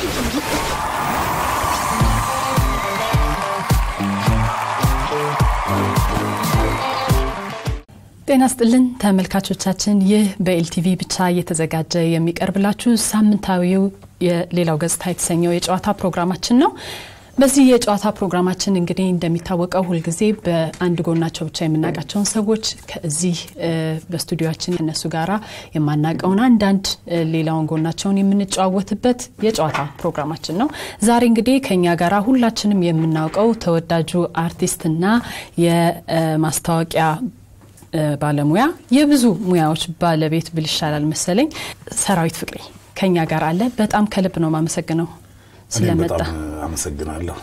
ጤና ስጥልን ተመልካቾቻችን፣ ይህ በኤልቲቪ ብቻ እየተዘጋጀ የሚቀርብላችሁ ሳምንታዊው የሌላው ገጽታ የተሰኘው የጨዋታ ፕሮግራማችን ነው። በዚህ የጨዋታ ፕሮግራማችን እንግዲህ እንደሚታወቀው ሁልጊዜ በአንድ ጎናቸው ብቻ የምናውቃቸውን ሰዎች ከዚህ በስቱዲዮችን ከነሱ ጋራ የማናውቀውን አንዳንድ ሌላውን ጎናቸውን የምንጨዋወትበት የጨዋታ ፕሮግራማችን ነው። ዛሬ እንግዲህ ከኛ ጋራ ሁላችንም የምናውቀው ተወዳጁ አርቲስትና የማስታወቂያ ባለሙያ የብዙ ሙያዎች ባለቤት ብል ይሻላል መሰለኝ ሰራዊት ፍቅሬ ከኛ ጋር አለ። በጣም ከልብ ነው ማመሰግነው ስለመጣ በጣም አመሰግናለሁ።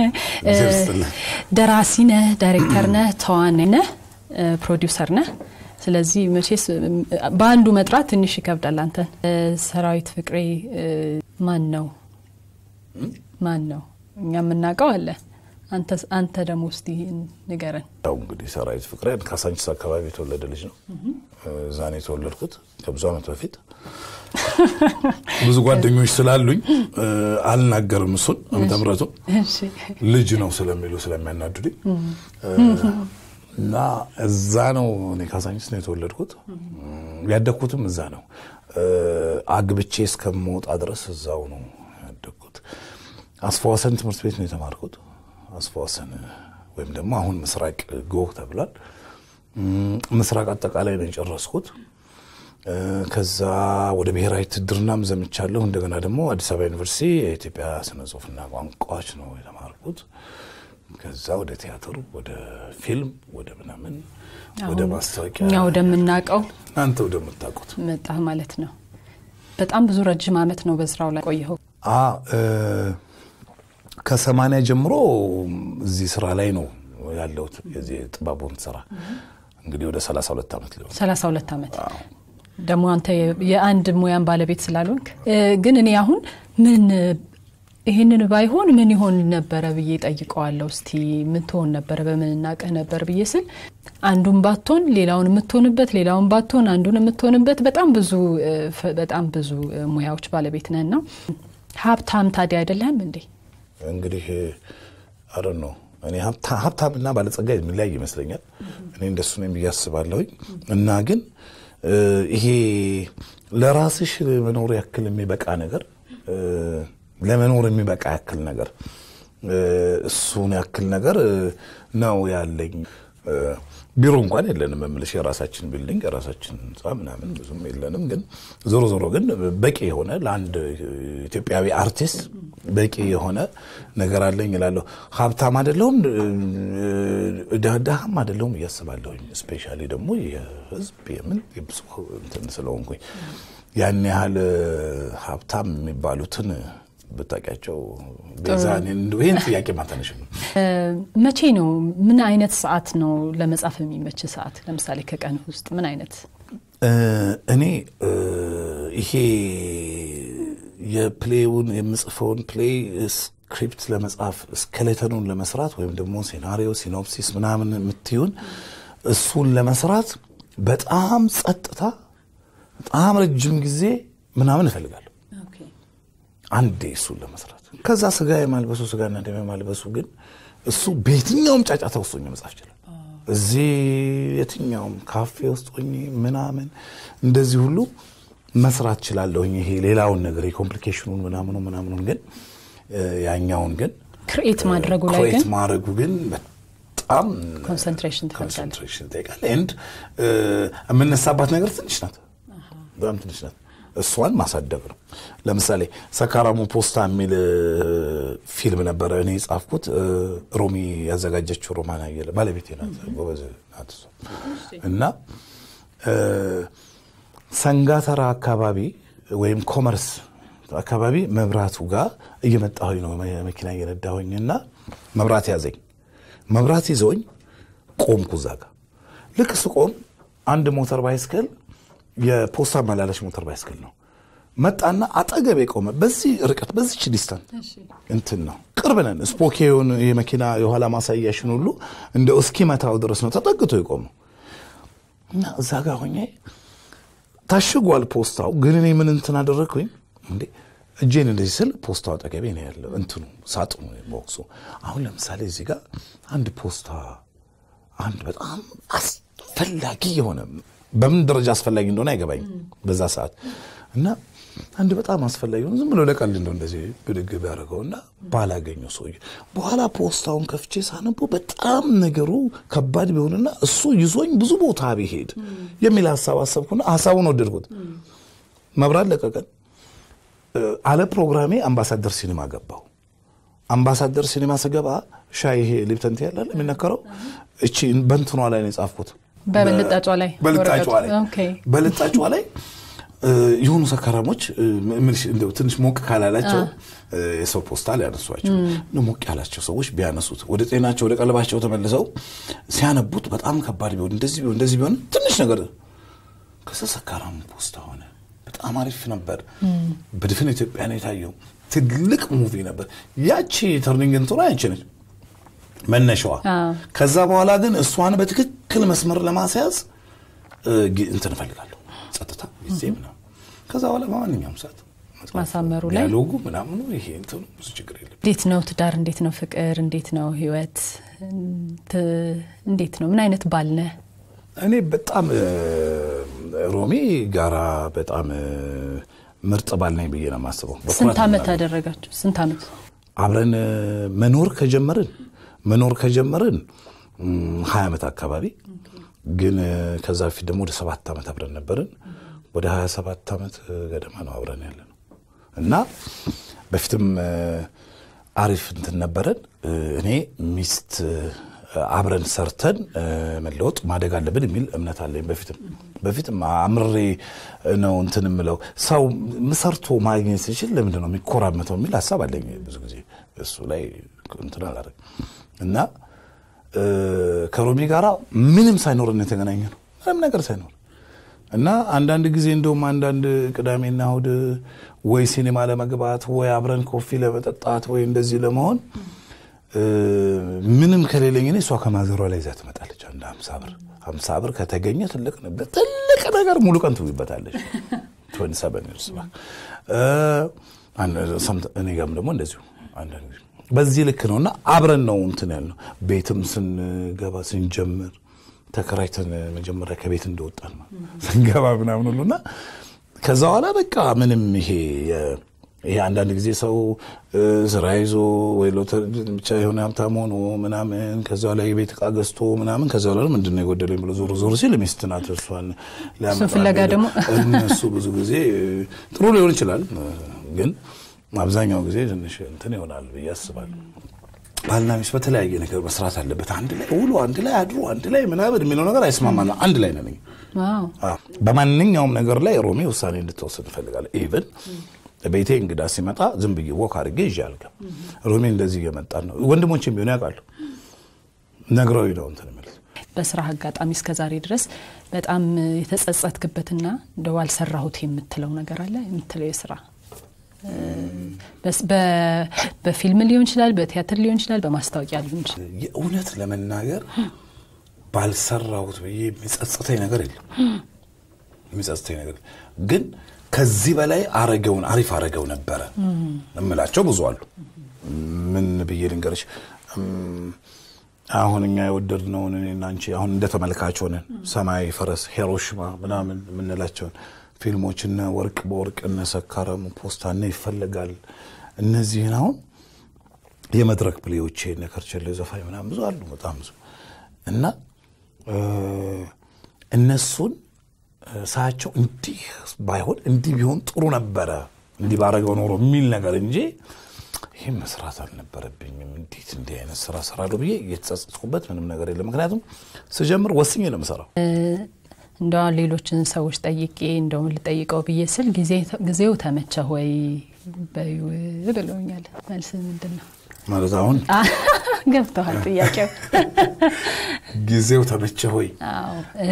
ደራሲ ነህ፣ ዳይሬክተር ነህ፣ ተዋናይ ነህ፣ ፕሮዲውሰር ነህ። ስለዚህ መቼስ በአንዱ መጥራት ትንሽ ይከብዳል። አንተን ሰራዊት ፍቅሬ ማን ነው? ማን ነው? እኛ የምናውቀው አለ አንተ ደግሞ ውስጥ ንገረን። ያው እንግዲህ ሰራዊት ፍቅሬ ካሳንቺስ አካባቢ የተወለደ ልጅ ነው። እዛ ነው የተወለድኩት ከብዙ ዓመት በፊት። ብዙ ጓደኞች ስላሉኝ አልናገርም እሱን ዓመተ ምሕረቱን ልጅ ነው ስለሚሉ ስለሚያናድዱኝ እና እዛ ነው እኔ ካሳንቺስ ነው የተወለድኩት። ያደግኩትም እዛ ነው። አግብቼ እስከምወጣ ድረስ እዛው ነው ያደግኩት። አስፋወሰን ትምህርት ቤት ነው የተማርኩት። አስፋወሰን ወይም ደግሞ አሁን ምስራቅ ጎህ ተብሏል። ምስራቅ አጠቃላይ ነው የጨረስኩት። ከዛ ወደ ብሔራዊ ውትድርናም ዘምቻለሁ። እንደገና ደግሞ አዲስ አበባ ዩኒቨርሲቲ የኢትዮጵያ ስነ ጽሁፍና ቋንቋዎች ነው የተማርኩት። ከዛ ወደ ቲያትር፣ ወደ ፊልም፣ ወደ ምናምን፣ ወደ ማስታወቂያ እኛ ወደምናውቀው እናንተ ወደምታውቁት መጣህ ማለት ነው። በጣም ብዙ ረጅም ዓመት ነው በስራው ላይ ቆየኸው። ከሰማንያ ጀምሮ እዚህ ስራ ላይ ነው ያለሁት። የዚህ ጥበቡን ስራ እንግዲህ ወደ 32 ዓመት ሊሆን 32 ዓመት ደግሞ አንተ የአንድ ሙያን ባለቤት ስላልሆንክ ግን እኔ አሁን ምን ይህንን ባይሆን ምን ይሆን ነበረ ብዬ ጠይቀዋለሁ። እስቲ ምን ትሆን ነበረ በምን እናቅህ ነበር ብዬ ስል አንዱን ባትሆን ሌላውን የምትሆንበት ሌላውን ባትሆን አንዱን የምትሆንበት በጣም ብዙ በጣም ብዙ ሙያዎች ባለቤት ነህና ሀብታም ታዲያ አይደለህም እንዴ? እንግዲህ አረ ነው እኔ ሀብታምና ባለጸጋ የሚለያይ ይመስለኛል። እኔ እንደሱ ነኝ ብዬ አስባለሁኝ። እና ግን ይሄ ለራስሽ መኖር ያክል የሚበቃ ነገር ለመኖር የሚበቃ ያክል ነገር እሱን ያክል ነገር ነው ያለኝ። ቢሮ እንኳን የለንም የምልሽ የራሳችን ቢልዲንግ የራሳችን ህንፃ ምናምን ብዙም የለንም። ግን ዞሮ ዞሮ ግን በቂ የሆነ ለአንድ ኢትዮጵያዊ አርቲስት በቂ የሆነ ነገር አለኝ እላለሁ። ሀብታም አይደለሁም ድሃም አይደለሁም እያስባለሁኝ። ስፔሻሊ ደግሞ የህዝብ የምን የብዙ እንትን ስለሆንኩኝ ያን ያህል ሀብታም የሚባሉትን ብታውቂያቸው ቤዛ ይህን ጥያቄ ማታነሽ ነው። መቼ ነው ምን አይነት ሰዓት ነው ለመጻፍ የሚመች ሰዓት? ለምሳሌ ከቀን ውስጥ ምን አይነት እኔ ይሄ የፕሌውን የምጽፈውን ፕሌይ ስክሪፕት ለመጻፍ ስኬሌተኑን ለመስራት ወይም ደግሞ ሴናሪዮ ሲኖፕሲስ ምናምን የምትይውን እሱን ለመስራት በጣም ጸጥታ፣ በጣም ረጅም ጊዜ ምናምን እፈልጋለሁ አንዴ እሱን ለመስራት ከዛ ስጋ የማልበሱ ስጋና ደም የማልበሱ ግን እሱ በየትኛውም ጫጫታ ውስጥ ሆኜ መጻፍ ይችላል። እዚህ የትኛውም ካፌ ውስጥ ሆኜ ምናምን እንደዚህ ሁሉ መስራት እችላለሁኝ። ይሄ ሌላውን ነገር የኮምፕሊኬሽኑን ምናምኑ ምናምኑን ግን ያኛውን ግን ክርኤት ማድረጉ ላይ ክሬት ግን ማድረጉ ግን በጣም ኮንሰንትሬሽን ትፈልጋለህ። ኮንሰንትሬሽን ይጠይቃል። ኤንድ የምነሳባት ነገር ትንሽ ናት፣ በጣም ትንሽ ናት። እሷን ማሳደግ ነው። ለምሳሌ ሰካራሙ ፖስታ የሚል ፊልም ነበረ እኔ የጻፍኩት። ሮሚ ያዘጋጀችው ሮማን አየለ ባለቤቴ ናት፣ ጎበዝ ናት እሷ። እና ሰንጋተራ አካባቢ ወይም ኮመርስ አካባቢ መብራቱ ጋር እየመጣሁኝ ነው መኪና እየነዳሁኝ እና መብራት ያዘኝ። መብራት ይዘውኝ ቆምኩ እዛ ጋር። ልክ ስቆም አንድ ሞተር ባይስክል የፖስታ መላለሽ ሞተር ባይስክል ነው መጣና አጠገቤ ቆመ። በዚህ ርቀት በዚች ዲስታንስ እንትን ነው ቅርብ ነን። ስፖኬውን የመኪና የኋላ ማሳያሽን ሁሉ እንደ እስኪመታው ድረስ ነው ተጠግቶ የቆመው እና እዛ ጋር ሆኜ ታሽጓል ፖስታው። ግን እኔ ምን እንትን አደረግኩኝ እንዴ እጄን እንደዚህ ስል ፖስታው አጠገቤ ነው ያለው፣ እንትኑ ሳጥኑ ቦክሱ። አሁን ለምሳሌ እዚህ ጋር አንድ ፖስታ አንድ በጣም አስፈላጊ የሆነ በምን ደረጃ አስፈላጊ እንደሆነ አይገባኝም በዛ ሰዓት እና አንድ በጣም አስፈላጊ ሆነ ዝም ብሎ ለቀልድ እንደው እንደዚህ ብድግ ቢያደርገውና ባላገኘው ሰውዬ በኋላ ፖስታውን ከፍቼ ሳነበው በጣም ነገሩ ከባድ ቢሆንና እሱ ይዞኝ ብዙ ቦታ ቢሄድ የሚል ሀሳብ አሰብኩና ሀሳቡን ወደድኩት። መብራት ለቀቀን። አለ ፕሮግራሜ አምባሳደር ሲኒማ ገባው። አምባሳደር ሲኒማ ስገባ ሻይ ይሄ ሊፕተንቲ ያላል የሚነከረው እቺ በንትኗ ላይ ነው የጻፍኩት በልጣጯ ላይ በልጣጯ ላይ ኦኬ። በልጣጯ ላይ የሆኑ ሰካራሞች እንደው ትንሽ ሞቅ ካላላቸው የሰው ፖስታ ሊያነሷቸው ሞቅ ያላቸው ሰዎች ቢያነሱት ወደ ጤናቸው ወደ ቀለባቸው ተመልሰው ሲያነቡት በጣም ከባድ ቢሆን እንደዚህ ቢሆን እንደዚህ ቢሆን ትንሽ ነገር ከዛ ሰካራሙ ፖስታ ሆነ። በጣም አሪፍ ነበር። በድፍን ኢትዮጵያ ነው የታየው። ትልቅ ሙቪ ነበር። ያቺ ተርኒንግ እንትኗ ያቺ ነች መነሻዋ። ከዛ በኋላ ግን እሷን በትክክል መስመር ለማስያዝ እንትን እፈልጋለሁ ጸጥታ ጊዜ ምናምን። ከዛ በኋላ በማንኛውም ሰዓት ማሳመሩ ላይ ዲያሎጉ ምናምኑ ይሄ እንትኑ ብዙ ችግር የለም። እንዴት ነው ትዳር? እንዴት ነው ፍቅር? እንዴት ነው ህይወት? እንዴት ነው? ምን አይነት ባል ነህ? እኔ በጣም ሮሚ ጋራ በጣም ምርጥ ባል ነኝ ብዬ ነው የማስበው። ስንት ዓመት አደረጋችሁ? ስንት ዓመት አብረን መኖር ከጀመርን መኖር ከጀመርን ሀያ ዓመት አካባቢ ግን ከዛ በፊት ደግሞ ወደ ሰባት ዓመት አብረን ነበርን። ወደ ሀያ ሰባት ዓመት ገደማ ነው አብረን ያለ ነው እና በፊትም አሪፍ እንትን ነበረን። እኔ ሚስት አብረን ሰርተን መለወጥ ማደግ አለብን የሚል እምነት አለኝ። በፊትም በፊትም አምሬ ነው እንትን የምለው ሰው ሰርቶ ማግኘት ሲችል ለምንድን ነው የሚኮራመተው የሚል ሀሳብ አለኝ። ብዙ ጊዜ እሱ ላይ እንትን አላደርግም እና ከሮሚ ጋራ ምንም ሳይኖርን የተገናኘ ነው ምንም ነገር ሳይኖር እና አንዳንድ ጊዜ እንደውም አንዳንድ ቅዳሜና እሑድ ወይ ሲኔማ ለመግባት ወይ አብረን ኮፊ ለመጠጣት ወይ እንደዚህ ለመሆን ምንም ከሌለኝ እኔ እሷ ከማዘሯ ላይ ይዛ ትመጣለች። አንድ ሀምሳ ብር ሀምሳ ብር ከተገኘ ትልቅ ትልቅ ነገር ሙሉ ቀን ትውይበታለች። እኔ ጋርም ደግሞ እንደዚሁ አንዳንድ ጊዜ በዚህ ልክ ነው እና አብረን ነው እንትን ያልነው። ቤትም ስንገባ ስንጀምር ተከራይተን መጀመሪያ ከቤት እንደወጣን ስንገባ ምናምን ሁሉ እና ከዛ በኋላ በቃ ምንም ይሄ ይሄ አንዳንድ ጊዜ ሰው ስራ ይዞ ወይ ሎተሪ ብቻ የሆነ ሀብታም ሆኖ ምናምን ከዛ ላይ የቤት ዕቃ ገዝቶ ምናምን ከዛ በኋላ ምንድን ነው የጎደለኝ ብሎ ዞር ዞር ሲል ሚስት ናት እሷን ሊያመጣ ፍለጋ ደግሞ እነሱ ብዙ ጊዜ ጥሩ ሊሆን ይችላል ግን አብዛኛው ጊዜ ትንሽ እንትን ይሆናል ብዬ አስባለሁ። ባልና ሚስት በተለያየ ነገር መስራት አለበት። አንድ ላይ ውሎ፣ አንድ ላይ አድሮ፣ አንድ ላይ ምናምን የሚለው ነገር አይስማማም። አንድ ላይ ነን። በማንኛውም ነገር ላይ ሮሚ ውሳኔ እንድትወስድ እንፈልጋለን። ኢቭን ቤቴ እንግዳ ሲመጣ ዝም ብዬ ወክ አድርጌ ይዤ አልገባም። ሮሚ እንደዚህ እየመጣን ነው። ወንድሞችም ቢሆኑ ያውቃሉ። ነግረውኝ ነው እንትን የሚሉት። በስራ አጋጣሚ እስከ ዛሬ ድረስ በጣም የተጸጸትክበትና እንደው አልሰራሁት የምትለው ነገር አለ የምትለው የስራ በፊልም ሊሆን ይችላል፣ በቲያትር ሊሆን ይችላል፣ በማስታወቂያ ሊሆን ይችላል። የእውነት ለመናገር ባልሰራሁት ብዬ የሚጸጽተኝ ነገር የለም። የሚጸጽተኝ ነገር ግን ከዚህ በላይ አረገውን አሪፍ አረገው ነበረ እምላቸው ብዙ አሉ። ምን ብዬ ልንገርሽ? አሁን እኛ የወደድነውን እኔና አንቺ አሁን እንደ ተመልካች ሆነን ሰማያዊ ፈረስ፣ ሂሮሺማ ምናምን የምንላቸውን ፊልሞች እነ ወርቅ በወርቅ እነ ሰካረሙ ፖስታ እነ ይፈለጋል እነዚህን አሁን የመድረክ ፕሌዎቼ እነ ከርቸሌ ዘፋኝ ምናምን ብዙ አሉ በጣም ብዙ እና እነሱን ሳያቸው እንዲህ ባይሆን እንዲህ ቢሆን ጥሩ ነበረ እንዲህ ባረገው ኖሮ የሚል ነገር እንጂ ይህም መስራት አልነበረብኝም እንዴት እንዲህ አይነት ስራ ሰራለሁ ብዬ እየተጸጸትኩበት ምንም ነገር የለም ምክንያቱም ስጀምር ወስኜ ነው የምሰራው እንደ ሌሎችን ሰዎች ጠይቄ እንደው ልጠይቀው ብዬ ስል ጊዜው ተመቸ ወይ በዩ ብለውኛል። መልስ ምንድን ነው ማለት አሁን ገብተዋል ጥያቄው? ጊዜው ተመቸ ሆይ? አዎ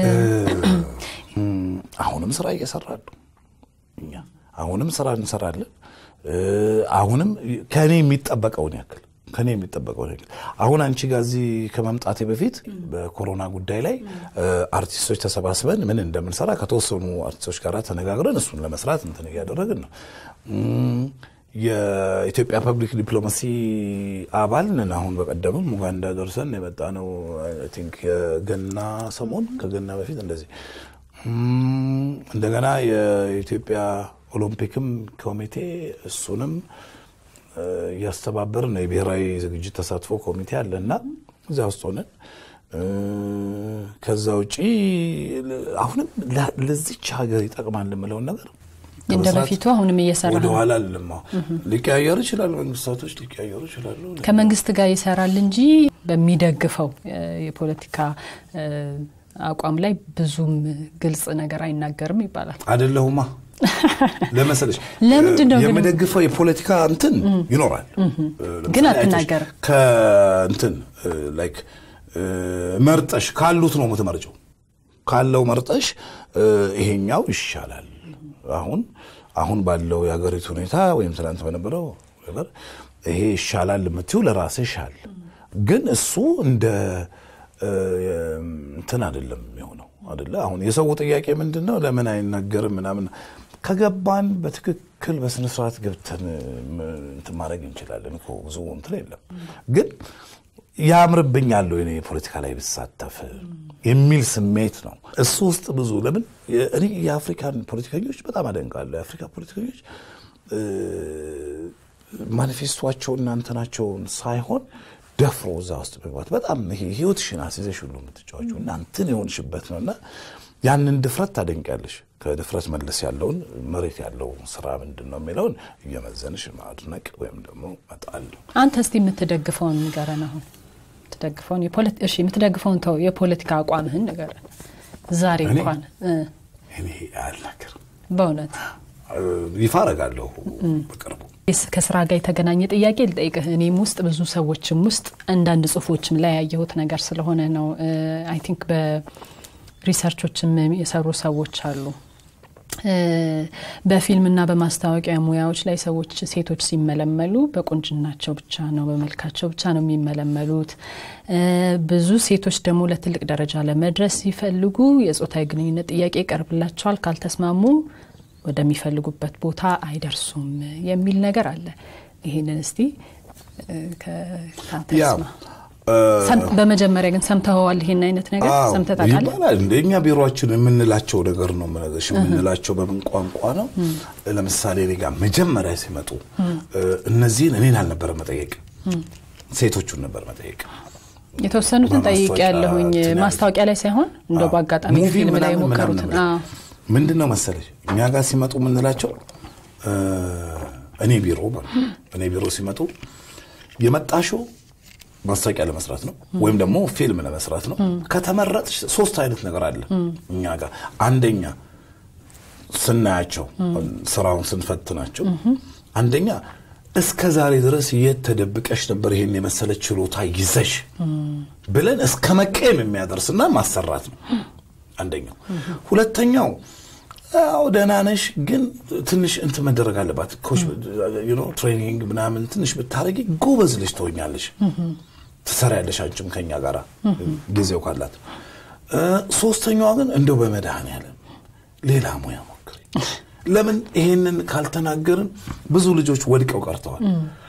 አሁንም ስራ እየሰራሉ እኛ አሁንም ስራ እንሰራለን። አሁንም ከእኔ የሚጠበቀውን ያክል ከኔ የሚጠበቀው ነገር አሁን አንቺ ጋር እዚህ ከመምጣቴ በፊት በኮሮና ጉዳይ ላይ አርቲስቶች ተሰባስበን ምን እንደምንሰራ ከተወሰኑ አርቲስቶች ጋር ተነጋግረን እሱን ለመስራት እንትን እያደረግን ነው። የኢትዮጵያ ፐብሊክ ዲፕሎማሲ አባል ነን። አሁን በቀደምም ኡጋንዳ ደርሰን የመጣ ነው። አይ ቲንክ የገና ሰሞን ከገና በፊት እንደዚህ እንደገና የኢትዮጵያ ኦሎምፒክም ኮሚቴ እሱንም እያስተባበርን ነው። የብሔራዊ ዝግጅት ተሳትፎ ኮሚቴ አለ እና እዚያ ውስጥ ሆነን ከዛ ውጪ አሁንም ለዚች ሀገር ይጠቅማል የምለውን ነገር እንደ በፊቱ አሁንም እየሰራ ወደ ነው። ኋላ ልማ ሊቀያየሩ ይችላሉ፣ መንግስታቶች ሊቀያየሩ ይችላሉ። ከመንግስት ጋር ይሰራል እንጂ በሚደግፈው የፖለቲካ አቋም ላይ ብዙም ግልጽ ነገር አይናገርም ይባላል። አይደለሁማ ለመሰለሽ ለምንድን ነው ግን- የምደግፈው የፖለቲካ እንትን ይኖራል፣ ግን ለምሳሌ አይተሽ አትናገርም። ከእንትን ላይክ መርጠሽ ካሉት ነው የምትመርጨው። ካለው መርጠሽ ይሄኛው ይሻላል አሁን አሁን ባለው የሀገሪቱ ሁኔታ ወይም ትናንት በነበረው ነገር ይሄ ይሻላል የምትይው ለራስሽ አለ። ግን እሱ እንደ እንትን አይደለም የሚሆነው አይደለ። አሁን የሰው ጥያቄ ምንድን ነው? ለምን አይናገርም ምናምን ከገባን በትክክል በስነስርዓት ገብተን እንትን ማድረግ እንችላለን እኮ ብዙ እንትን የለም ግን ያምርብኛል ወይ እኔ ፖለቲካ ላይ ብሳተፍ የሚል ስሜት ነው እሱ ውስጥ ብዙ ለምን እኔ የአፍሪካን ፖለቲከኞች በጣም አደንቃለሁ። የአፍሪካ ፖለቲከኞች ማኒፌስቷቸውን እናንተናቸውን ሳይሆን ደፍሮ እዛ ውስጥ መግባት በጣም ይሄ ህይወትሽን አስይዘሽ ሁሉ የምትጫወችው እናንትን የሆንሽበት ነው እና ያንን ድፍረት ታደንቂያለሽ። ከድፍረት መለስ ያለውን መሬት ያለው ስራ ምንድን ነው የሚለውን እየመዘንሽ ማድነቅ ወይም ደግሞ መጣል ነው። አንተ እስቲ የምትደግፈውን ንገረን። አሁን የምትደግፈውን የፖለቲ- እሺ የምትደግፈውን ተው፣ የፖለቲካ አቋምህን ንገረን። ዛሬ እኔ? እንኳን እ፣ እኔ አልናገርም፣ በእውነት ይፋ አረጋለሁ በቅርቡ የስ- ከስራ ጋር የተገናኘ ጥያቄ ልጠይቅህ። እኔም ውስጥ ብዙ ሰዎችም ውስጥ አንዳንድ ጽሁፎችም ላይ ያየሁት ነገር ስለሆነ ነው። አይ ቲንክ በሪሰርቾችም የሰሩ ሰዎች አሉ። እ፣ በፊልምና በማስታወቂያ ሙያዎች ላይ ሰዎች ሴቶች ሲመለመሉ በቁንጅናቸው ብቻ ነው በመልካቸው ብቻ ነው የሚመለመሉት። እ፣ ብዙ ሴቶች ደግሞ ለትልቅ ደረጃ ለመድረስ ሲፈልጉ የጾታዊ ግንኙነት ጥያቄ ይቀርብላቸዋል። ካልተስማሙ ወደሚፈልጉበት ቦታ አይደርሱም የሚል ነገር አለ። ይህንን እስቲ እ፣ ከ- ከአንተ ያው ልስማ። ሰም- በመጀመሪያ ግን ሰምተኸዋል? ይሄን አይነት ነገር አዎ፣ ሰምተህ ታውቃለህ? ይባላል እንደ እኛ ቢሮችን የምንላቸው ነገር ነው የምነግርሽ። የምንላቸው በምን ቋንቋ ነው? ለምሳሌ እኔ ጋር መጀመሪያ ሲመጡ እነዚህን እኔን አልነበረ መጠየቅ፣ ሴቶቹን ነበር መጠየቅ። የተወሰኑትን ጠይቄ በማስታወቂያ ያለሁኝ እንትን ማስታወቂያ ላይ ሳይሆን እንደው አዎ። በአጋጣሚ ሙቪ ፊልም ላይ ምናምን የሞከሩትን ምናምን አዎ። ምንድን ነው መሰለሽ እኛ ጋር ሲመጡ የምንላቸው እ፣ እኔ ቢሮ ማለት ነው። እኔ ቢሮ ሲመጡ የመጣሽው ማስታወቂያ ለመስራት ነው ወይም ደግሞ ፊልም ለመስራት ነው። ከተመረጥሽ ሶስት አይነት ነገር አለ እኛ ጋር። አንደኛ ስናያቸው ስራውን ስንፈትናቸው፣ አንደኛ እስከ ዛሬ ድረስ የት ተደብቀሽ ነበር ይሄን የመሰለ ችሎታ ይዘሽ ብለን እስከ መቀየም የሚያደርስና ማሰራት ነው አንደኛው። ሁለተኛው ያው ደህና ነሽ፣ ግን ትንሽ እንትን መደረግ አለባት። ኮች ዩ ኖ ትሬኒንግ ምናምን ትንሽ ብታረጊ ጎበዝ ልጅ ትሆኛለሽ፣ ትሰሪያለሽ አንቺም ከኛ ጋር ጊዜው ካላት። እ፣ ሶስተኛዋ ግን እንደው በመድኃኔዓለም ሌላ ሙያ ሞክሪ። ለምን ይሄንን ካልተናገርን ብዙ ልጆች ወድቀው ቀርተዋል።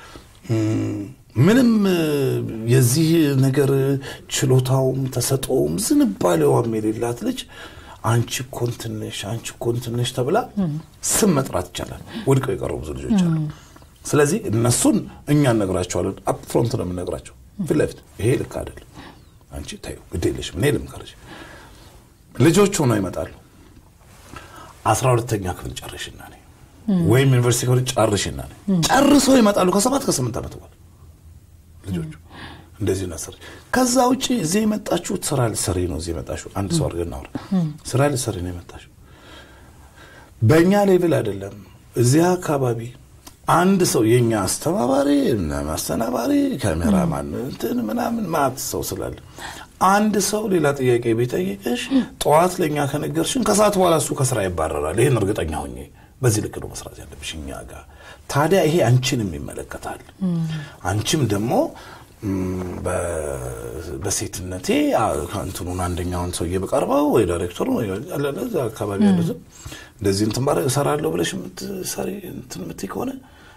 ምንም እ፣ የዚህ ነገር ችሎታውም ተሰጦውም ዝንባሌዋም የሌላት ልጅ አንቺ እኮ እንትን ነሽ አንቺ እኮ እንትን ነሽ ተብላ ስም መጥራት ይቻላል። ወድቀው የቀሩ ብዙ ልጆች አሉ። ስለዚህ እነሱን እኛ እነግራቸዋለን። አፕፍሮንት ነው የምንነግራቸው ፊት ለፊት ይሄ ልክ አይደለም፣ አንቺ ተይው፣ ግድ የለሽም፣ እኔ ልምከርሽ። ልጆች ሆነው ይመጣሉ። አስራ ሁለተኛ ክፍል ጨርሽና ነኝ ወይም ዩኒቨርሲቲ ክፍል ጨርሽና ነኝ ጨርሰው ይመጣሉ ከሰባት ከስምንት ዓመት በኋላ ልጆቹ እንደዚህ ናሰር። ከዛ ውጭ እዚህ የመጣችሁት ስራ ልትሰሪ ነው። እዚህ የመጣችሁ አንድ ሰው አድርገን እናውራ። ስራ ልትሰሪ ነው የመጣችሁ። በእኛ ሌቭል አይደለም። እዚህ አካባቢ አንድ ሰው የእኛ አስተባባሪ፣ ማስተናባሪ፣ ካሜራማን እንትን ምናምን ማት ሰው ስላለ አንድ ሰው ሌላ ጥያቄ ቢጠይቅሽ ጠዋት ለእኛ ከነገርሽን ከሰዓት በኋላ እሱ ከስራ ይባረራል። ይህን እርግጠኛ ሆኜ በዚህ ልክ ነው መስራት ያለብሽ እኛ ጋር። ታዲያ ይሄ አንቺንም ይመለከታል። አንቺም ደግሞ ም፣ በ- በሴትነቴ አ- እንትኑን አንደኛውን ሰውዬ በቀርበው ወይ ዳይሬክተሩ ወይ አለ እዛ አካባቢ ያሉትም እንደዚህ እንትን ባረ እሰራለሁ ብለሽ የምትሰሪ እንትን የምትይ ከሆነ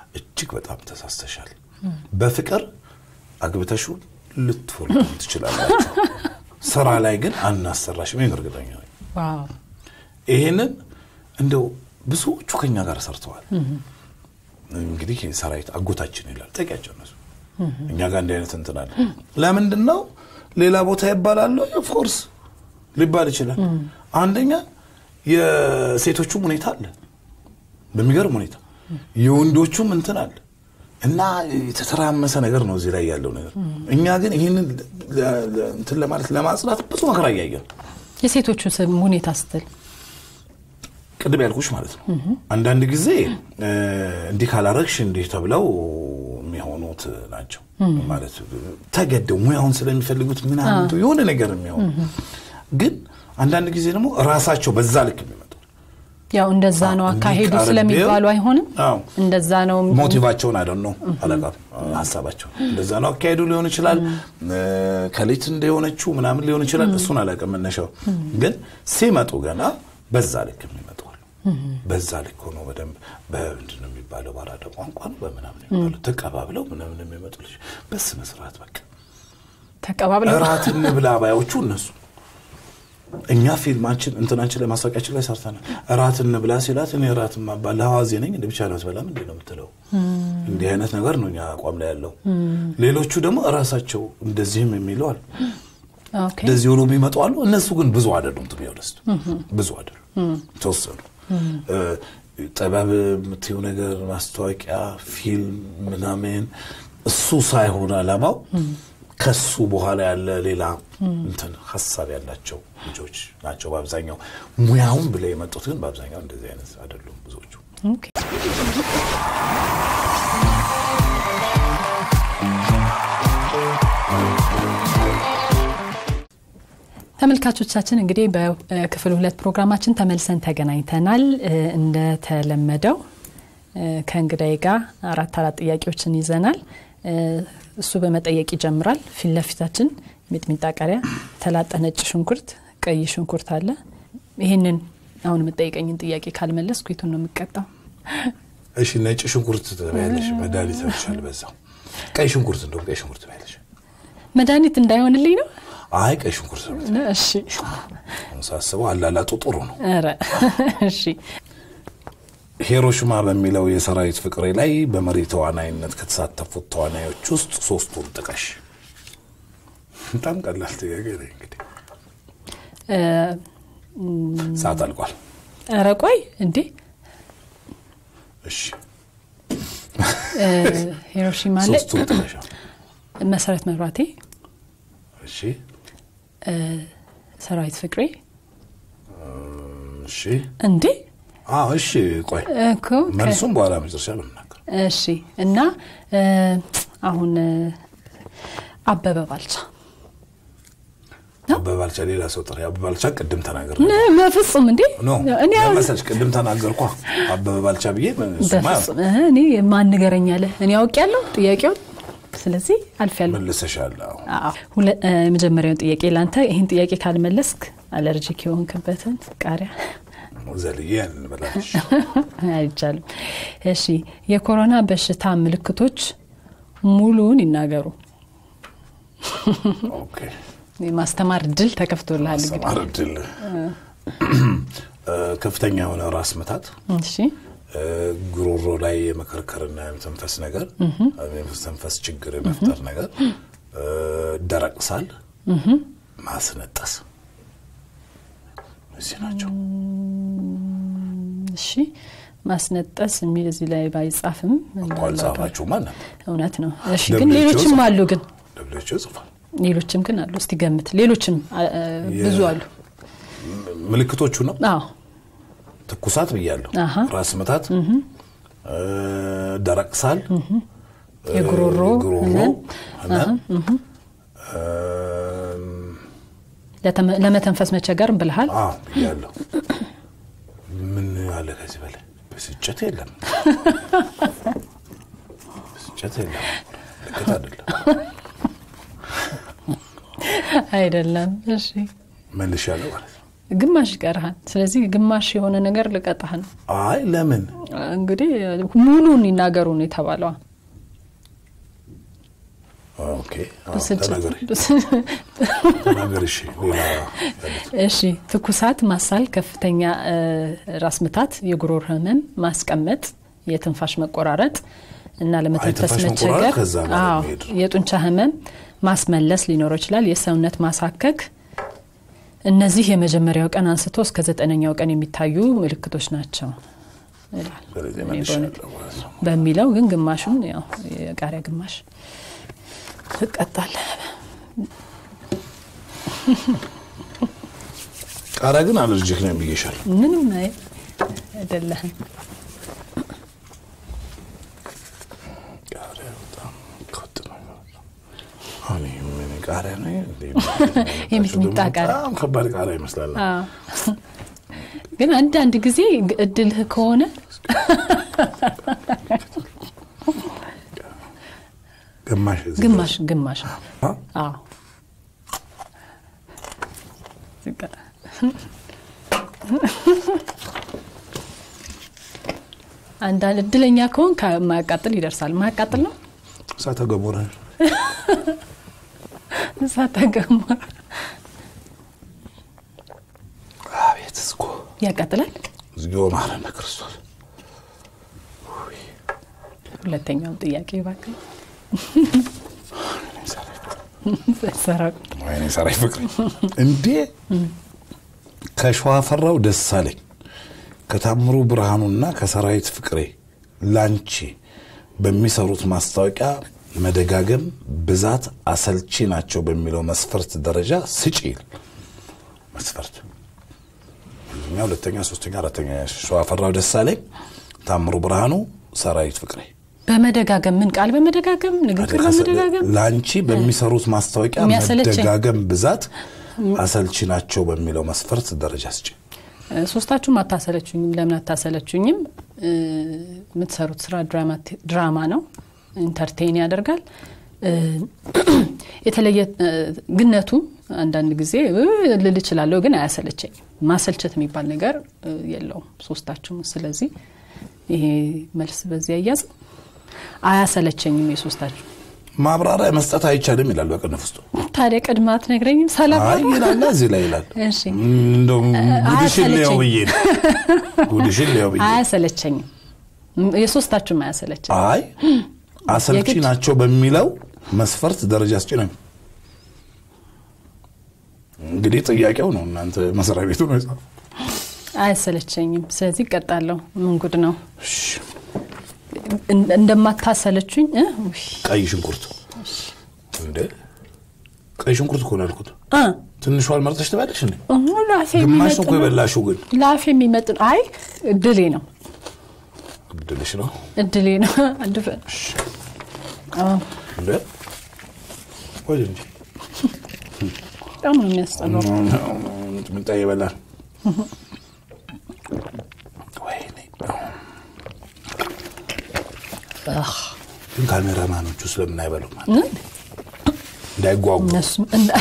እጅግ በጣም ተሳስተሻል። በፍቅር አግብተሽው ልትወልዱ ትችላላችሁ። ስራ ላይ ግን አናሰራሽም። ይህን እርግጠኛ ነኝ። ዋው ይሄንን እንደው ብዙዎቹ ከኛ ጋር ሰርተዋል። እንግዲህ ሰራዊት አጎታችን ይላል ጠቂያቸው እነሱ እኛ ጋር እንዲህ አይነት እንትን አለ። ለምንድን ነው ሌላ ቦታ ይባላል? ኦፍኮርስ ሊባል ይችላል። አንደኛ የሴቶቹም ሁኔታ አለ በሚገርም ሁኔታ የወንዶቹም እንትን አለ እና የተተራመሰ ነገር ነው እዚህ ላይ ያለው ነገር። እኛ ግን ይህንን እንትን ለማለት ለማጽዳት ብዙ መከራ እያየን የሴቶቹ ስም ሁኔታ ስትል ቅድም ያልኩሽ ማለት ነው። አንዳንድ ጊዜ እንዲህ ካላረግሽ እንዲህ ተብለው የሚሆኑት ናቸው ማለት ተገደው ሙያውን ስለሚፈልጉት ምናምን የሆነ ነገር የሚሆኑ ግን አንዳንድ ጊዜ ደግሞ ራሳቸው በዛ ልክ የሚመጡ ያው እንደዛ ነው አካሄዱ እንዲህ ስለሚባሉ ቀርቤው- አይሆንም አዎ። እንደዛ ነው ሞቲቫቸውን አይደል ነው አለቃ ሀሳባቸው እንደዛ ነው አካሄዱ ሊሆን ይችላል። ከሌት እንደሆነችው ምናምን ሊሆን ይችላል። እሱን አላውቅም መነሻው ግን ሲመጡ ገና በዛ ልክ የሚመጡ አሉ። በዛ ልክ ሆኖ በደንብ በምንድን ነው የሚባለው ባራዳ ቋንቋ ነው በምናምን የሚባለው ተቀባብለው ምናምን የሚመጡ ልጅ በስነ ስርዓት በቃ ተቀባብለው እራት እንብላ ባዮቹ እነሱ እኛ ፊልማችን እንትናችን ላይ ማስታወቂያችን ላይ ሰርተናል። እራት እንብላ ሲላት እኔ እራት ማባል ለሐዋዜ ነኝ እንደ ብቻ ለመስበላም እንዴ ነው የምትለው። እንዲህ አይነት ነገር ነው እኛ አቋም ላይ ያለው። ሌሎቹ ደግሞ እራሳቸው እንደዚህም የሚለው አሉ። ኦኬ እንደዚህ ሆኖ የሚመጡ አሉ። እነሱ ግን ብዙ አይደሉም። ቱ ቢሆነስት ብዙ አይደሉም፣ ተወሰኑ። ጥበብ የምትይው ነገር ማስታወቂያ፣ ፊልም ምናምን እሱ ሳይሆን አላማው ከሱ በኋላ ያለ ሌላ እንትን ሀሳብ ያላቸው ልጆች ናቸው በአብዛኛው። ሙያውን ብለው የመጡት ግን በአብዛኛው እንደዚህ አይነት አይደሉም ብዙዎቹ። ኦኬ ተመልካቾቻችን እንግዲህ በክፍል ሁለት ፕሮግራማችን ተመልሰን ተገናኝተናል። እ፣ እንደተለመደው እ፣ ከእንግዳይ ጋር አራት አራት ጥያቄዎችን ይዘናል። እ፣ እሱ በመጠየቅ ይጀምራል። ፊት ለፊታችን ሚጥሚጣ፣ ቃሪያ፣ ተላጠ ነጭ ሽንኩርት፣ ቀይ ሽንኩርት አለ። ይህንን አሁን የምጠይቀኝን ጥያቄ ካልመለስኩ የቱን ነው የምቀጣው? እሺ ነጭ ሽንኩርት ትበያለሽ፣ መድኃኒት ያልሻል በዛው። ቀይ ሽንኩርት እንደውም ቀይ ሽንኩርት ትበያለሽ። መድኃኒት እንዳይሆንልኝ ነው። አይ ቀይ ሽንኩርት ነው እሺ ሳስበው አላላጡ ጥሩ ነው። ኧረ እሺ ሂሮሽማ በሚለው የሰራዊት ፍቅሬ ላይ በመሪ ተዋናይነት ከተሳተፉት ተዋናዮች ውስጥ ሶስቱን ጥቀሽ። በጣም ቀላል ጥያቄ ነው። እንግዲህ እ፣ ሰዓት አልቋል። ኧረ ቆይ እንዴ እሺ እ፣ ሂሮሺማ ላይ ሶስቱን ጥቀሽ። መሰረት መብራቴ፣ እሺ እ፣ ሰራዊት ፍቅሬ እሺ እንዴ አዎ እሺ። ቆይ እኮ ከ- መልሱም በኋላ መጨረሻ ነው የምናገር። እሺ እና እ፣ አሁን እ፣ አበበ ባልቻ አበበ ባልቻ ሌላ ሰው ጥሪ። አበበ ባልቻ ቅድም ተናገር ነ- በፍጹም እንዴ ኖ እኔ አሁን መሰለሽ ቅድም ተናገርኳ አበበ ባልቻ ብዬ እሱማ በፍጹም እ፣ እኔ ማን ንገረኝ አለ እኔ አውቄያለሁ ጥያቄውን ስለዚህ አልፌያለሁ መልሰሻል። አዎ አዎ። ሁለ- እ፣ የመጀመሪያውን ጥያቄ ላንተ ይህን ጥያቄ ካልመለስክ አለርጂክ የሆንክበትን ቃሪያ ዘልዬ እንበላለሽ። አይቻልም። እሺ የኮሮና በሽታ ምልክቶች ሙሉውን ይናገሩ። ኦኬ የማስተማር ድል ተከፍቶልሃል። እንግዲህ ሰማር እድል ከፍተኛ የሆነ ራስ ምታት እሺ እ፣ ጉሮሮ ላይ የመከርከርና የመተንፈስ ነገር የመተንፈስ ችግር የመፍጠር ነገር እ፣ ደረቅ ሳል ማስነጠስ እዚህ ናቸው። እሺ ማስነጠስ የሚል እዚህ ላይ ባይጻፍም እንኳን እንዳላውቃችሁ። ጻፋችሁ ማን እውነት ነው። እሺ ደብሊው ግን ኤች ኦ ሌሎችም ጽፏል። አሉ ግን ደብሊው ጽፏል። ሌሎችም ግን አሉ። እስቲ ገምት። ሌሎችም አ- አ- ብዙ አሉ። ምልክቶቹ ነው አዎ ትኩሳት ብያለሁ፣ አሃ። ራስ ምታት፣ እ፣ ደረቅ ሳል፣ የጉሮሮ ጉሮሮ ህመም፣ ህመም፣ እም፣ ለተመ- ለመተንፈስ መቸገር ብልሃል። አዎ ብያለሁ። ምን አለ ከዚህ በላይ? ብስጭት የለም፣ ብስጭት የለም። ልክት አይደለም። አይደለም። እሺ መልሻለሁ ማለት ነው። ግማሽ ይቀርሃል። ስለዚህ ግማሽ የሆነ ነገር ልቀጣህ ነው። አይ ለምን እንግዲህ ሙሉን ይናገሩ ነው የተባለዋ። ኦኬ አዎ፣ ብስጭት ተናገሪ ተናገሪ። እሺ ሌላ እሺ ትኩሳት፣ ማሳል፣ ከፍተኛ እ፣ ራስ ምታት፣ የጉሮሮ ህመም፣ ማስቀመጥ፣ የትንፋሽ መቆራረጥ እና ለመተንፈስ ትንፋሽ መቸገር፣ መቆራረጥ ከዛ ጋር አዎ፣ የሚሄድ ነው። የጡንቻ ህመም፣ ማስመለስ ሊኖረው ይችላል። የሰውነት ማሳከክ። እነዚህ የመጀመሪያው ቀን አንስቶ እስከ ዘጠነኛው ቀን የሚታዩ ምልክቶች ናቸው ይላል። ስለዚህ እኔ መልሻለሁ በእውነት ማለት ነው። በሚለው ግን ግማሹን ያው የቃሪያ ግማሽ ትቀጣለህ። ቃሪያ ግን አለርጂክ ነው ብዬሻለሁ። ምንም አይ አይደለህም። ቃሪያ በጣም ከወጥ ነው። አሁን ይሄ ምን ቃሪያ ነው? የሚጥሚጣ ቃሪያ። በጣም ከባድ ቃሪያ ይመስላል። አዎ። ግን አንዳንድ ጊዜ እድልህ ከሆነ ግማሽ እዚህ ግማሽ ግማሽ ነው። አ? አዎ ዝቅ- አንዳንድ እድለኛ ከሆን ከማያቃጥል ይደርሳል። ማያቃጥል ነው እሳተ ገሞራ እሳተ ገሞራ አቤት እስኮ ያቃጥላል። እግዚኦ መሐረነ ክርስቶስ። ሁለተኛውም ጥያቄ እባክህ ሰራቁ ወይኔ ሰራይ ፍቅሬ እንዴ ከሸዋፈራው ደሳለኝ ከታምሩ ብርሃኑና ከሰራዊት ፍቅሬ ላንቺ በሚሰሩት ማስታወቂያ መደጋገም ብዛት አሰልቺ ናቸው በሚለው መስፈርት ደረጃ ስጪ ይል መስፈርት አንደኛ ሁለተኛ ሶስተኛ አራተኛ ሸዋፈራው ደሳለኝ ታምሩ ብርሃኑ ሰራዊት ፍቅሬ በመደጋገም ምን ቃል በመደጋገም ንግግር በመደጋገም ለአንቺ በሚሰሩት ማስታወቂያ የሚያሰለቸኝ። መደጋገም ብዛት አሰልቺ ናቸው በሚለው መስፈርት ደረጃ ስጪ። እ፣ ሶስታችሁም አታሰለችኝም። ለምን አታሰለችኝም? እ፣ የምትሰሩት ስራ ድራማ- ድራማ ነው። ኢንተርቴን ያደርጋል። እ፣ የተለየ እ፣ ግነቱ አንዳንድ ጊዜ እ፣ ልል እችላለሁ፣ ግን አያሰለቸኝም። ማሰልቸት የሚባል ነገር እ፣ የለውም ሶስታችሁም። ስለዚህ ይሄ መልስ በዚህ አያዝ አያሰለቸኝም የሶስታችሁ። ማብራሪያ መስጠት አይቻልም ይላል በቅንፍ ውስጡ። ታዲያ ቅድማ አትነግረኝም? ሰላም አይ ይላል እዚህ ላይ ይላል። እሺ እንደው ጉድሽን ሊያው አያሰለቸኝም። ብዬ ነው ጉድሽን ሊያው ብዬ አያሰለቸኝም። ም- የሶስታችሁም አያሰለቸኝም። አይ አሰልቺ የግድ- ናቸው በሚለው መስፈርት ደረጃ ስጪ ነው። እንግዲህ ጥያቄው ነው እናንተ መስሪያ ቤቱ ነው የጻፈው። አያሰለቸኝም። ስለዚህ እቀጣለሁ። ምን ጉድ ነው? እሺ፣ እን- እንደማታሰለችኝ እ? ውይ፣ ቀይ ሽንኩርት እንደ ቀይ ሽንኩርት እኮ ነው ያልኩት። እ? ትንሿን መርጠሽ ትበላለሽ እንዴ? እሁ፣ ላፌ ግማሽ የሚመጥ ነው እኮ ነው። የበላሽው ግን ላፌ የሚመጥ ነው። አይ እድሌ ነው እድልሽ ነው እድሌ ነው። አድፈ- አዎ፣ እንደ ወደ እንጂ በጣም ነው የሚያስጠላው። ምጣ ይበላል። ወይኔ አህ፣ ግን ካሜራማኖቹ ስለምን አይበሉም እ? እንዳይጓጉ እነሱም እንዳ-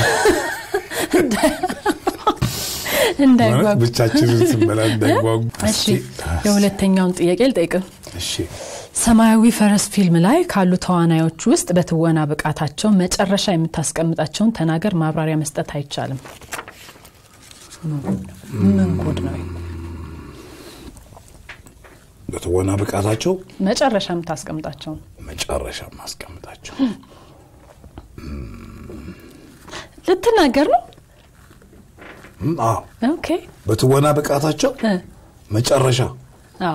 እንዳይጓጉ ማለት ብቻችንን ስንበላ እንዳይጓጉ። እሺ የሁለተኛውን ጥያቄ ልጠይቅም። እሺ ሰማያዊ ፈረስ ፊልም ላይ ካሉ ተዋናዮች ውስጥ በትወና ብቃታቸው መጨረሻ የምታስቀምጣቸውን ተናገር። ማብራሪያ መስጠት አይቻልም። ምን ጉድ ነው? በትወና ብቃታቸው መጨረሻ የምታስቀምጣቸውን መጨረሻ ማስቀምጣቸው ልትናገር ነው? እም፣ አዎ ኦኬ በትወና ብቃታቸው እ፣ መጨረሻ አዎ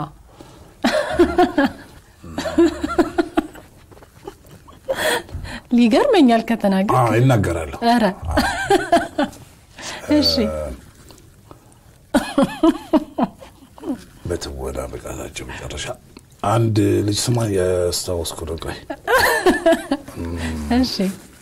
ሊገርመኛል ከተናገር። አዎ ይናገራለሁ። ኧረ እሺ በትወና ብቃታቸው መጨረሻ አንድ ልጅ ስማ ያስታወስኩ ነው። ቆይ እሺ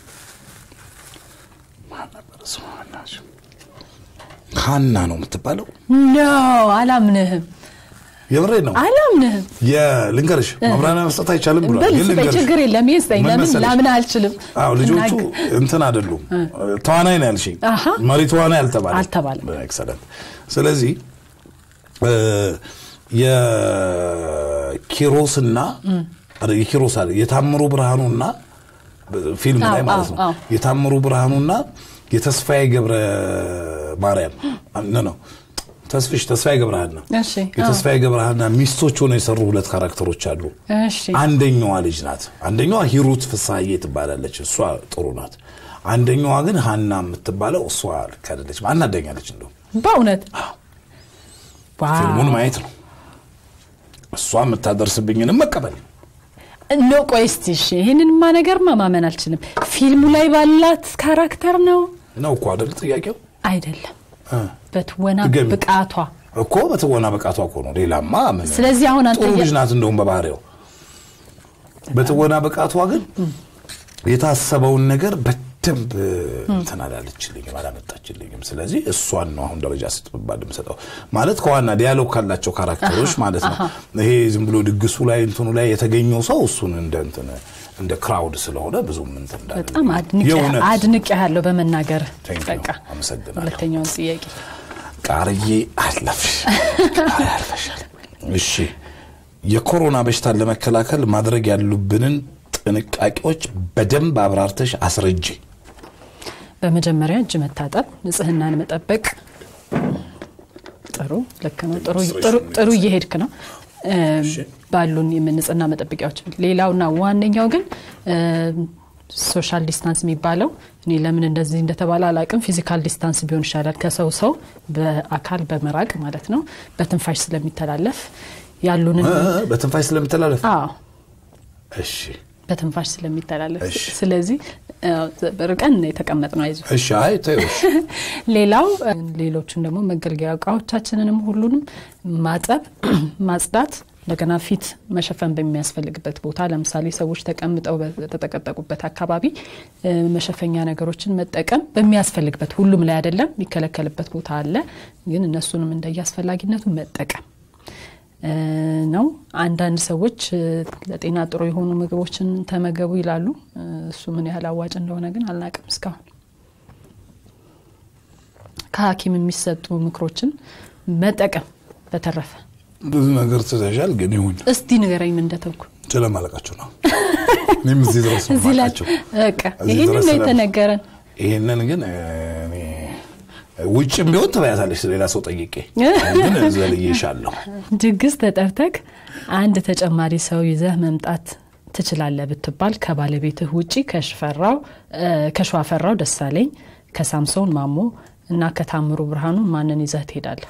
ማን ነበር ስሟ? በእናትሽ? ሀና ነው የምትባለው። ኖ አላምንህም፣ የምሬ ነው። አላምንህም። የልንገርሽ ማብራሪያ መስጠት አይቻልም ብሏል። በል ግን ስጠኝ፣ ልንገርሽ ችግር የለም ይስጠኝ። ምን ለምን መሰለሽ? ላምን አልችልም። አዎ ልጆቹ እናግ- እንትን አይደሉም። ተዋናይ ነው ያልሽኝ። አሃ። መሪ ተዋናይ አልተባለም። አልተባለም። ኤክሰለንት። ስለዚህ እ፣ የኪሮስና የኪሮስ አለ የታምሩ ብርሃኑና ፊልም ላይ አዎ፣ ማለት ነው አዎ፣ አዎ። የታምሩ ብርሃኑና የተስፋዬ ገብረ ማርያም ነ ነው ተስፍሽ ተስፋዬ ገብረሃና እሺ፣ አዎ። የተስፋዬ ገብረሃና ሚስቶች ሆነው የሰሩ ሁለት ካራክተሮች አሉ። እሺ አንደኛዋ ልጅ ናት። አንደኛዋ ሂሩት ፍሳዬ ትባላለች። እሷ ጥሩ ናት። አንደኛዋ ግን ሀና የምትባለው እሷ ልክ አይደለችም። አናደኛለች። እንደው በእውነት ዋው። ፊልሙን ማየት ነው እሷ የምታደርስብኝንም መቀበል ኖ ቆይ እስቲ እሺ፣ ይህንንማ ነገርማ ማመን አልችልም። ፊልሙ ላይ ባላት ካራክተር ነው ነው እኮ አይደል ጥያቄው አይደለም፣ እ። በትወና ድገሚ። ብቃቷ። እኮ በትወና ብቃቷ እኮ ነው። ሌላማ ምን ስለዚህ አሁን አንተ ጥሩ የ- ልጅ ናት እንደውም በባህሪው። በትወና ብቃቷ ግን የታሰበውን ነገር በደንብ እንትን አላለችልኝም፣ አላመጣችልኝም። ስለዚህ እሷን ነው አሁን ደረጃ ስትባል የምሰጠው ማለት ከዋና ዲያሎግ ካላቸው ካራክተሮች ማለት ነው። ይሄ ዝም ብሎ ድግሱ ላይ እንትኑ ላይ የተገኘው ሰው እሱን እንደ እንትን እንደ ክራውድ ስለሆነ ብዙም እንትን እንዳለ በጣም የእውነት አድንቅ ያለው በመናገር Thank you። በቃ አመሰግናለሁ። ሁለተኛውን ጥያቄ ቃርዬ አለፍሽ ቃሪ አልፈሻል። እሺ የኮሮና በሽታን ለመከላከል ማድረግ ያሉብንን ጥንቃቄዎች በደንብ አብራርተሽ አስረጂ። በመጀመሪያ እጅ መታጠብ፣ ንጽህናን መጠበቅ። ጥሩ ልክ ነው። ጥሩ ጥሩ- ጥሩ እየሄድክ ነው እ፣ ባሉን የንጽህና መጠበቂያዎች። ሌላውና ዋነኛው ግን እ፣ ሶሻል ዲስታንስ የሚባለው እኔ ለምን እንደዚህ እንደተባለ አላቅም። ፊዚካል ዲስታንስ ቢሆን ይሻላል። ከሰው ሰው በአካል በመራቅ ማለት ነው። በትንፋሽ ስለሚተላለፍ ያሉንን እ፣ እ፣ በትንፋሽ ስለምተላለፍ አዎ እሺ በትንፋሽ ስለሚተላለፍ እሺ። ስለዚህ እ፣ ርቀን የተቀመጥ ነው አይዞ እሺ አይ ተይው እሺ ሌላው እ፣ ሌሎቹን ደግሞ መገልገያ እቃዎቻችንንም ሁሉንም ማጠብ፣ ማጽዳት እንደገና ፊት መሸፈን በሚያስፈልግበት ቦታ ለምሳሌ ሰዎች ተቀምጠው በተጠቀጠቁበት አካባቢ እ፣ መሸፈኛ ነገሮችን መጠቀም በሚያስፈልግበት ሁሉም ላይ አይደለም፣ የሚከለከልበት ቦታ አለ። ግን እነሱንም እንደየአስፈላጊነቱ መጠቀም እ፣ ነው። አንዳንድ ሰዎች እ፣ ለጤና ጥሩ የሆኑ ምግቦችን ተመገቡ ይላሉ። እ፣ እሱ ምን ያህል አዋጭ እንደሆነ ግን አልናቅም እስካሁን ከሐኪም የሚሰጡ ምክሮችን መጠቀም። በተረፈ ብዙ ነገር ትተሻል፣ ግን ይሁን እስቲ ንገረኝ ምን እንደተውኩ ስለማለቃችሁ ነው። እኔም እዚህ ድረስ ነው እዚህ ላይ የማውቃቸው። በቃ እዚህ ይህንን ድረስ ነው ስለ- የተነገረን። ይህንን ግን እ፣ እኔ ውጭም ቢሆን ትበያታለች ሌላ ሰው ጠይቄ ግን ዘልዬሻለሁ። ድግስ ተጠርተክ አንድ ተጨማሪ ሰው ይዘህ መምጣት ትችላለህ ብትባል ከባለቤትህ ውጪ ከሽፈራው እ፣ ከሸዋፈራው ደሳለኝ፣ ከሳምሶን ማሞ እና ከታምሩ ብርሃኑ ማንን ይዘህ ትሄዳለህ?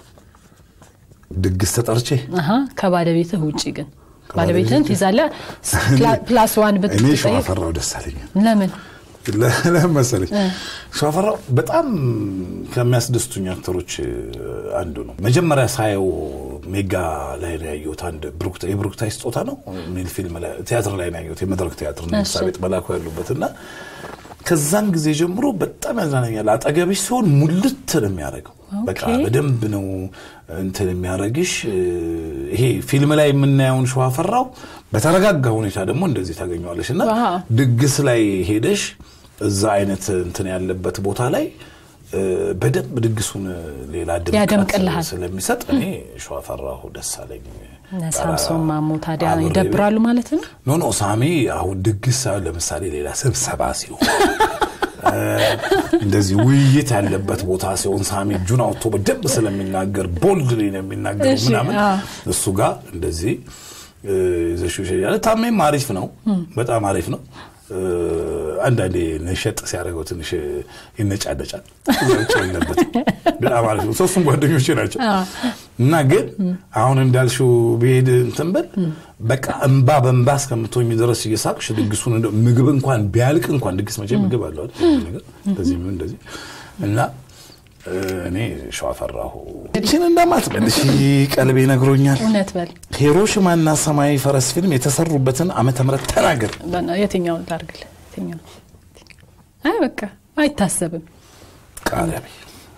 ድግስ ተጠርቼ አሀ ከባለቤትህ ውጪ ግን ከባለቤትህ ባለቤትህን ትይዛለህ። ፕላ- ፕላስ ዋን እኔ ብትጠይቅ ሸዋፈራው ደሳለኝ ለምን? ለምን መሰለኝ ሸዋፈራው በጣም ከሚያስደስቱኝ አክተሮች አንዱ ነው። መጀመሪያ ሳየው ሜጋ ላይ ነው ያየሁት። አንድ ብሩክታ- የብሩክታይ ስጦታ ነው የሚል ፊልም ላይ ቲያትር ላይ ነው ያየሁት። የመድረክ ቲያትር ነው እሺ። ሳቤጥ መላኩ ያሉበት እና ከዛን ጊዜ ጀምሮ በጣም ያዝናናኛል። አጠገብሽ ሲሆን ሙልት ነው የሚያደርገው። በቃ ኦኬ። በደንብ ነው እንትን የሚያደርግሽ። ይሄ ፊልም ላይ የምናየውን ሸዋፈራው በተረጋጋ ሁኔታ ደግሞ እንደዚህ ታገኘዋለሽ እና ዋው። ድግስ ላይ ሄደሽ እዛ አይነት እንትን ያለበት ቦታ ላይ እ፣ በደንብ ድግሱን ሌላ ድምቀት ያደምቅልሃል። ስለሚሰጥ እኔ ሸዋፈራሁ ደሳለኝ እነ ሳምሶን ማሞ ታዲያ አብሬ ይደብራሉ ማለት ነው። ኖ ኖ ሳሚ አሁን ድግስ ሳይሆን ለምሳሌ ሌላ ስብሰባ ሲሆን እ፣ እንደዚህ ውይይት ያለበት ቦታ ሲሆን ሳሚ እጁን አውጥቶ በደንብ ስለሚናገር ቦልድ ነው የሚናገረው እሺ፣ ምናምን አዎ። እሱ ጋር እንደዚህ እ፣ ይዘሽው ይሸኛል። ታሜም አሪፍ ነው፣ በጣም አሪፍ ነው። እ፣ አንዳንዴ ነሸጥ ሲያደርገው ትንሽ ይነጫነጫል። እዛ ውጭ የለበትም። በጣም አሪፍ ነው። ሶስቱም ጓደኞቼ ናቸው እና ግን አሁን እንዳልሽው ብሄድ እንትን ብል በቃ እንባ በእንባ እስከምትሆኝ ድረስ እየሳቅሽ ድግሱን እንደው ምግብ እንኳን ቢያልቅ እንኳን ድግስ መቼ ምግብ አለው አይደል? ነገር እንደዚህ ምን እንደዚህ እና እ፣ እኔ ሸዋፈራሁ እችን እንደማትመልሽ ቀልቤ ነግሮኛል። እውነት በል ሂሮሺማና ሰማያዊ ፈረስ ፊልም የተሰሩበትን ዓመተ ምህረት ተናገር። በና- የትኛውን ላርግልህ? የትኛውን? አይ በቃ አይታሰብም። ቃሪያ በይ።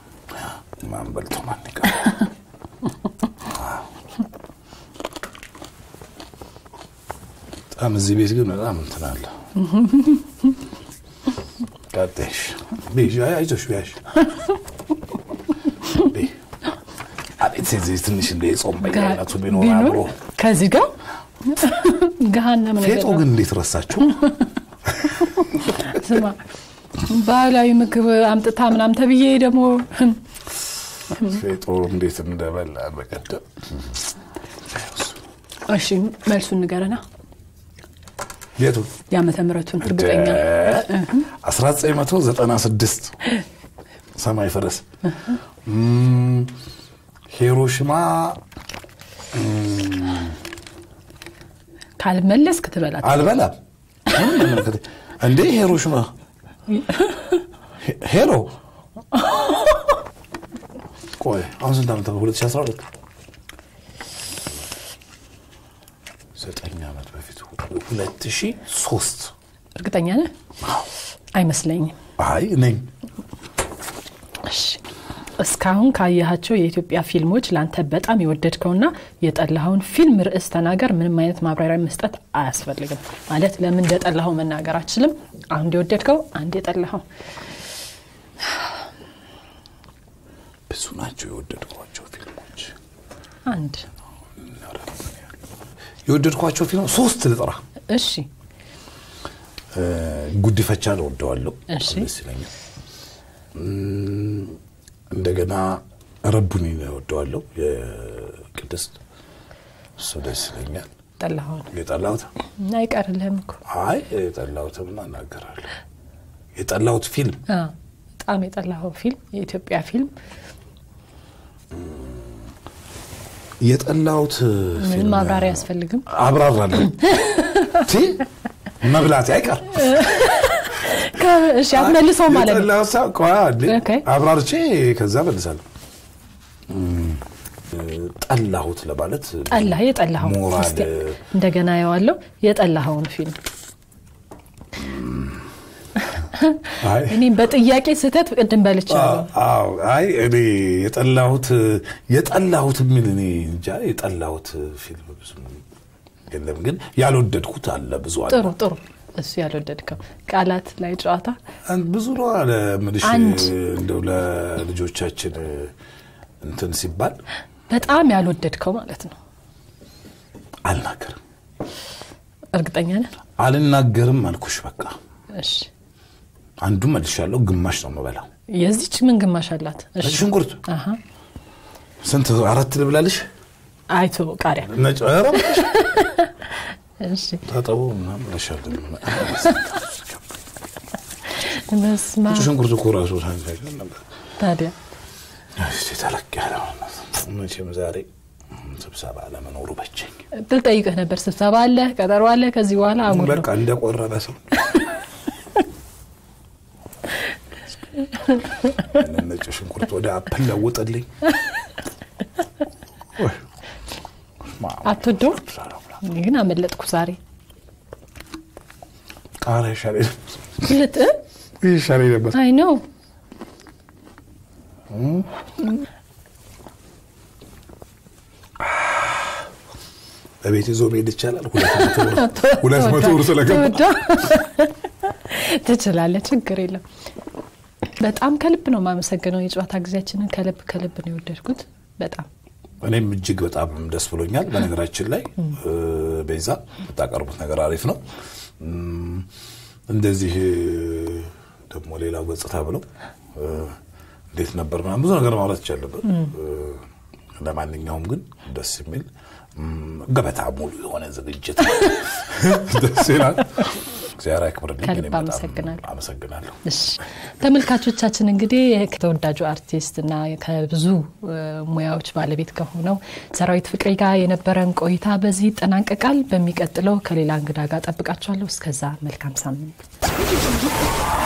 ማን በልቶ ማን ይቀር? በጣም እዚህ ቤት ግን በጣም እንትን አለ። ቀጤሽ አይዞሽ ቢያሽ አቤት እዚህ ትንሽ እንደ የጾም በየአይነቱ ቢኖር ቢኖር አብሮ ከዚህ ጋር ገሃነም ነገር ፌጦ ነው። ግን እንዴት ረሳችሁ? ስማ ባህላዊ ምግብ አምጥታ ምናምን ተብዬ ደግሞ ፌጦ እንዴት እንደበላን በቀደም እሺ መልሱን ንገረና የቱ የዓመተ ምሕረቱን እርግጠኛ 1996 ሰማይ ፈረስ እም፣ ሂሮሽማ ካልመለስክ ትበላት አልበላም ምንም አይመለከተኝ። እንዴ ሂሮሽማ ሄ- ሄሎ ቆይ አሁን ስንት ዓመት ነው? 2012 ዘጠኝ ዓመት በፊት 2003 እርግጠኛ ነህ? አይመስለኝም። አይ ነኝ እሺ እስካሁን ካየሃቸው የኢትዮጵያ ፊልሞች ለአንተ በጣም የወደድከውና የጠላኸውን ፊልም ርዕስ ተናገር። ምንም አይነት ማብራሪያ መስጠት አያስፈልግም። ማለት ለምን እንደጠላኸው መናገር አችልም። አንድ የወደድከው፣ አንድ የጠላኸው። ብዙ ናቸው የወደድኳቸው ፊልሞች አንድ የወደድኳቸው ፊልም ሶስት ልጥራ እሺ እ፣ ጉዲፈቻን እወደዋለሁ እሺ። ደስ ይለኛል እም፣ እንደገና ረቡኒ እወደዋለሁ የቅድስት እሱ ደስ ይለኛል ጠላኸውን የጠላሁት አይቀርልህም እኮ አይ የጠላሁትም እናገራለሁ የጠላሁት ፊልም አ፣ በጣም የጠላኸው ፊልም የኢትዮጵያ ፊልም የጠላሁት ምንም ፊልም ማብራሪያ አያስፈልግም። አብራራለሁ ቲ መብላት አይቀር ከ- እሺ አትመልሰው ማለት ነው። የጠላሁት ሰው ቆይ አንዴ ኦኬ። አብራርቼ ከዛ መልሳለሁ እም፣ ጠላሁት ለማለት ጠላህ የጠላኸው ሞራል እስቲ እንደገና የዋለው የጠላኸውን ፊልም አይ እኔም በጥያቄ ስህተት ቅድም በልቻለሁ። አዎ አይ እኔ የጠላሁት የጠላሁት የሚል እኔ እንጃ የጠላሁት ፊልም ብዙ የለም፣ ግን ያልወደድኩት አለ ብዙ አለ ጥሩ ጥሩ እሱ ያልወደድከው ቃላት ላይ ጨዋታ አንድ ብዙ ነው አለ ምልሽ አንድ። እንደው ለልጆቻችን እንትን ሲባል በጣም ያልወደድከው ማለት ነው። አልናገርም እርግጠኛ ነህ? አልናገርም አልኩሽ በቃ እሺ አንዱን መልሻለሁ ግማሽ ነው የምበላው የዚች ምን ግማሽ አላት? እሺ ነጭ ሽንኩርት አሀ ስንት አራት ልብላልሽ አይቶ ቃሪያ ነጭ ኧረ እባክሽ እሺ ታጠቡ ምናምን እልሻለሁ በስመ ነጭ አብ። ሽንኩርት እኮ ራሱ ሳይንሳይዝ ነበር ታዲያ እስቲ ተለቅ ያለ መቼም ዛሬ ስብሰባ ለመኖሩ በቸኝ። ልጠይቅህ ነበር። ስብሰባ አለ፣ ቀጠሮ አለ። ከዚህ በኋላ አሙር ነው። በቃ እንደቆረበ ሰው ያንን ነጭ ሽንኩርት ወደ አፕል ለውጥልኝ። ወይ፣ ስማ፣ አትወደውም? ሰላም ብላ። እኔ ግን አመለጥኩ ዛሬ። ቃሪያ ይሻለኝ ልጥ ይሻለኝ ነበር። አይ ነው በቤት ይዞ መሄድ ይቻላል። ሁለት መቶ ብር ሁለት መቶ ብር ስለገባ ተወዷ። ትችላለህ፣ ችግር የለም። በጣም ከልብ ነው የማመሰግነው። የጨዋታ ጊዜያችንን ከልብ ከልብ ነው የወደድኩት። በጣም እኔም እጅግ በጣም ደስ ብሎኛል። በነገራችን ላይ ቤዛ የምታቀርቡት ነገር አሪፍ ነው። እም፣ እንደዚህ ደግሞ ሌላው ገጽታ ብለው እ፣ እንዴት ነበር ምናምን ብዙ ነገር ማውራት ይቻለበት። ለማንኛውም ግን ደስ የሚል እም፣ ገበታ ሙሉ የሆነ ዝግጅት ደስ ይላል። እግዚአብሔር ያክብርልኝ። ከልብ እኔም በጣም አመሰግናለሁ። አመሰግናለሁ። እሺ ተመልካቾቻችን እንግዲህ ከተወዳጁ አርቲስት እና ከብዙ እ፣ ሙያዎች ባለቤት ከሆነው ሰራዊት ፍቅሬ ጋር የነበረን ቆይታ በዚህ ይጠናቀቃል። በሚቀጥለው ከሌላ እንግዳ ጋር ጠብቃችኋለሁ። እስከዛ መልካም ሳምንት